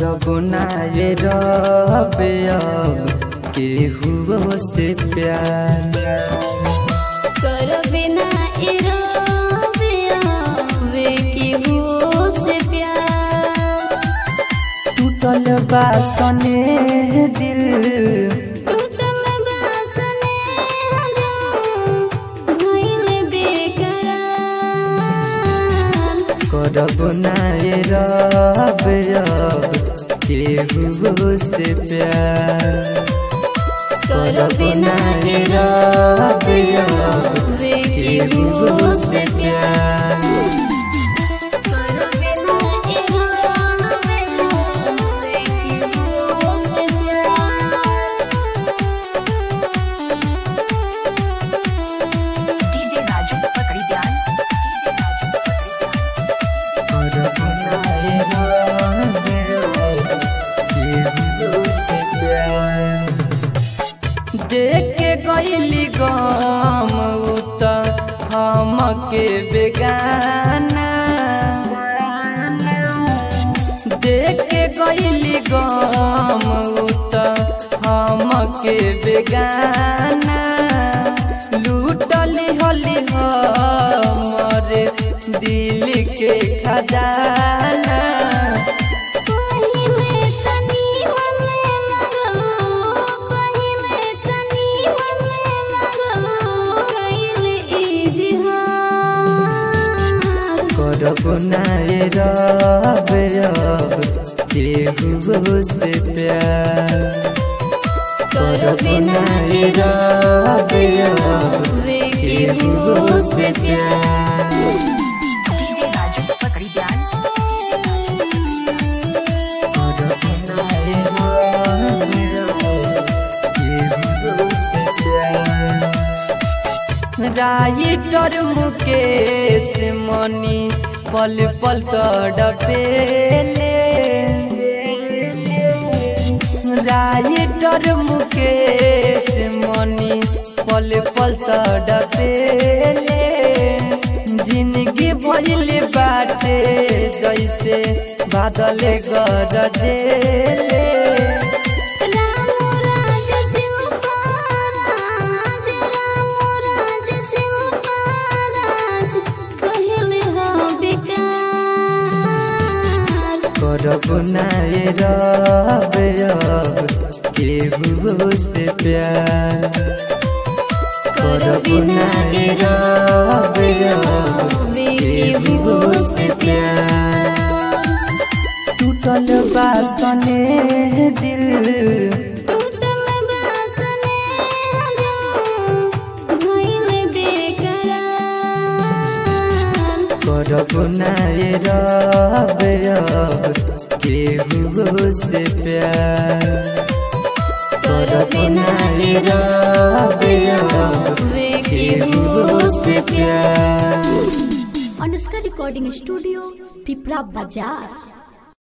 करब नाये रबे अब केहू से प्यार कर बिना इराबे आवे केहू से प्यार टूटल बासने दिल टूटल बासने हजम भइल बेकरार करब नाये रबे अब केहू से प्यार कर बिना इराबे आवे केहू से प्यार कर बिना इराबे आवे केहू से प्यार डीजे राजू पकड़ी ध्यान करब नाये रबे अब केहू से प्यार देख के गईली गम उत हमके बेगाना देख के गईली गम उत हमके बेगाना लूटली हली हमरे दिल के खजाना पहिले तनी मने लगलो पहिले तनी मने लगलो कइल इजहार करब नाये रबे अब केहू से प्यार कर बिना इराबे आवे केहू से प्यार डीजे राजू पकड़ी ध्यान करब नाये रबे अब केहू से प्यार राइटर मुकेश मनी पल पल तड़पेले राइटर मुकेश मनी पल पल तड़पेले जिंदगी भइल बाटे जैसे बादल गरजेले राम राज सिंह महाराज राम राज सिंह महाराज कहले हा बेकार करब नाये रबे अब केहू से प्यार करब नाये रबे अब केहू से प्यार टूटल बासने दिल टूटल बासने हजम भइल बेकरार करब नाये रबे अब केहू से प्यार करब नाये रबे अब केहू से प्यार अनुष्का रिकॉर्डिंग स्टूडियो पिपरा बाजार